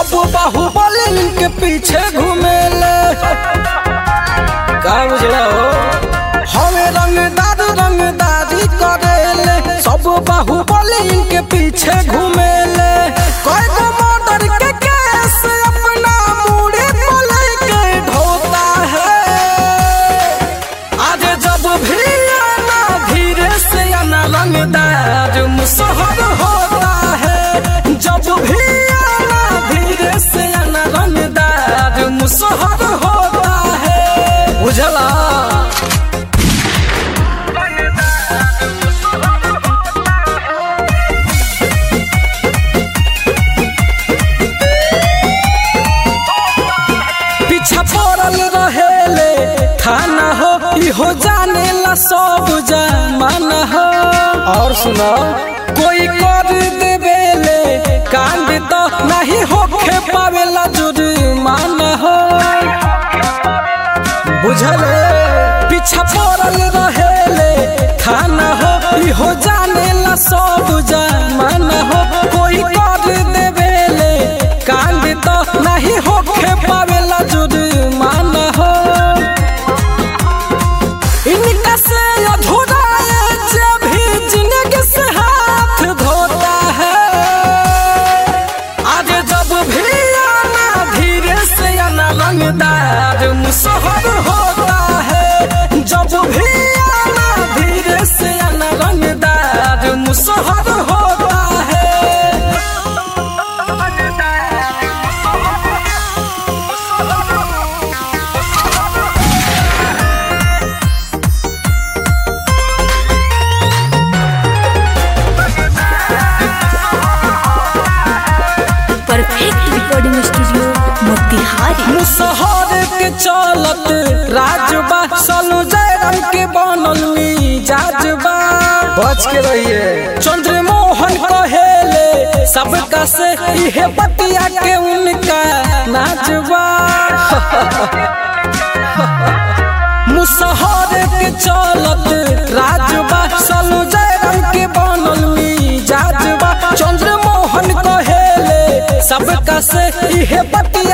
सब बाहुबली के पीछे घूमेले का बुझला हो हवे रंगदार रंगदारी करेले सब बाहुबली के पीछे घूमेले कोई को मर्डर के केस अपना मुड़ी पर लेके ढोता है आज जब भी आना धीरे से आना रंगदार मुसहर होता है जब भी आना धीरे से आना रंगदार मुसहर होता है उजला पीछा पड़ल रहेले थाना हो इहो जाने ला सब जमाना हो और सुनो कोई कर देवेले कांड तो नहीं होखे पावेला जुर्माना हो बुझले पीछा पड़ल रहेले थाना हो इहो जाने ला सब जमाना हो कोई कर देवेले कांड तो नहीं होखे पावेला जुर्माना हो इनका से अधूरा है जब भी जिंदगी से हाथ धोता है आज जब भी आना धीरे से आना रंगदार मुसहर होता है जब भी आना धीरे से आना रंगदार मुसहर होता है परफेक्ट रिकॉर्डिंग स्टूडियो मोतिहारी मुसहर के चलत राजबा सलू जयराम के बनल मिजाजबा बच के रहिए चंद्रमोहन कहेले सबका से इहे बतिया के उनका नाचबा मुसहर के चलत राजबा सलू जयराम के बनल मिजाजबा चंद्रमोहन कहेले सबका से इहे बतिया